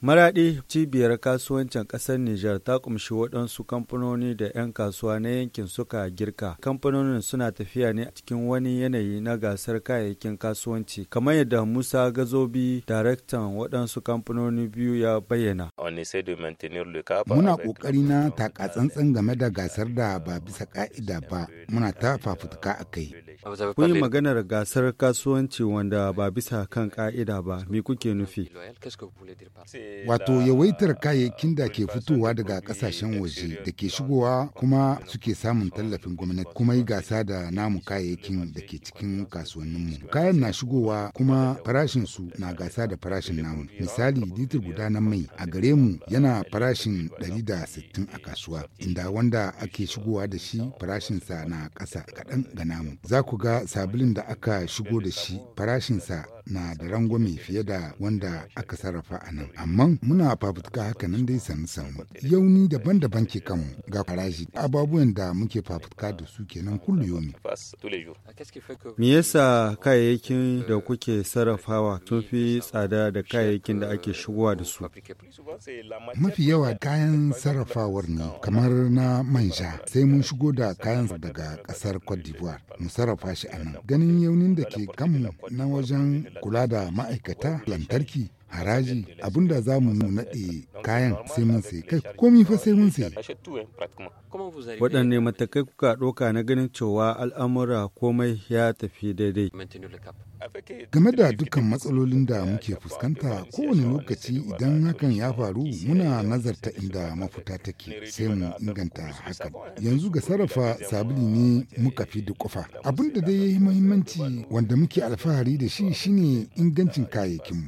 Maraɗi cibiyar kasuwancin ƙasar Nijar ta kumshi waɗansu kamfanoni da 'yan kasuwa na yankin suka girka. Kamfanonin suna tafiya ne a cikin wani yanayi na gasar kayayyakin kasuwanci, kamar yadda Musa Gazobi, daraktan waɗansu kamfanoni biyu ya bayyana. Muna ƙoƙari na takatsantsan game da gasar da ba bisa ƙa'ida ba, muna ta fafutuka a kai. Kun yi maganar gasar kasuwanci wanda ba bisa kan ƙa'ida ba, me kuke nufi? Wato yawaitar kayayyakin da ke fitowa daga kasashen waje da ke shigowa kuma suke samun tallafin gwamnati kuma yi gasa da namu kayayyakin da ke cikin kasuwanninmu. Kayan na shigowa kuma farashin su na gasa da farashin namu. Misali litir guda na mai a gare mu yana farashin 160 a kasuwa inda wanda ake shigowa da shi farashinsa na ƙasa kaɗan ga namu. Za ku ga sabulin da aka shigo da shi farashinsa na da rangwame fiye da wanda aka sarrafa a nan amma muna fafutuka haka nan dai sanu sanu yauni daban-daban ke kanmu ga farashi ababuwan da muke fafutuka da su kenan kullu yomi me yasa kayayyakin da kuke sarrafawa sun fi tsada da kayayyakin da ake shigowa da su mafi yawa kayan sarrafawar ne kamar na manja sai mun shigo da kayan daga kasar cote d'ivoire mu sarrafa shi a nan ganin yaunin da ke kanmu na wajen kula da ma'aikata lantarki haraji abinda za mu naɗe kayan sai mun sai kai komi fa sai mun sai waɗanne matakai kuka ɗauka na ganin cewa al'amura komai ya tafi daidai game da dukkan matsalolin da muke fuskanta kowane lokaci idan hakan ya faru muna nazarta inda mafuta take sai mu inganta hakan yanzu ga sarrafa sabili ne muka fi da kofa abin da dai ya yi muhimmanci wanda muke alfahari da shi shine ingancin kayayyakinmu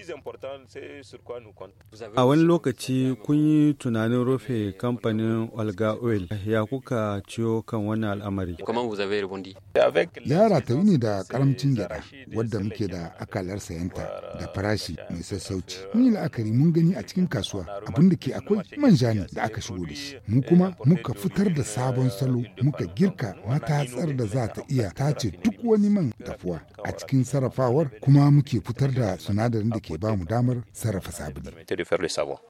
A wani lokaci kun yi tunanin rufe kamfanin Olga Oil ya kuka ciyo kan wannan al'amari. Ya ratayi ne da karamcin gyada wadda muke da akalar sayanta da farashi mai sassauci. Mun yi la'akari mun gani a cikin kasuwa abin da ke akwai manja ne da aka shigo da shi. Mu kuma muka fitar da sabon salo muka girka matatsar da za ta iya tace duk wani man dafuwa a cikin sarrafawar kuma muke fitar da sinadarin da ke ba mu damar sarrafa sabulu.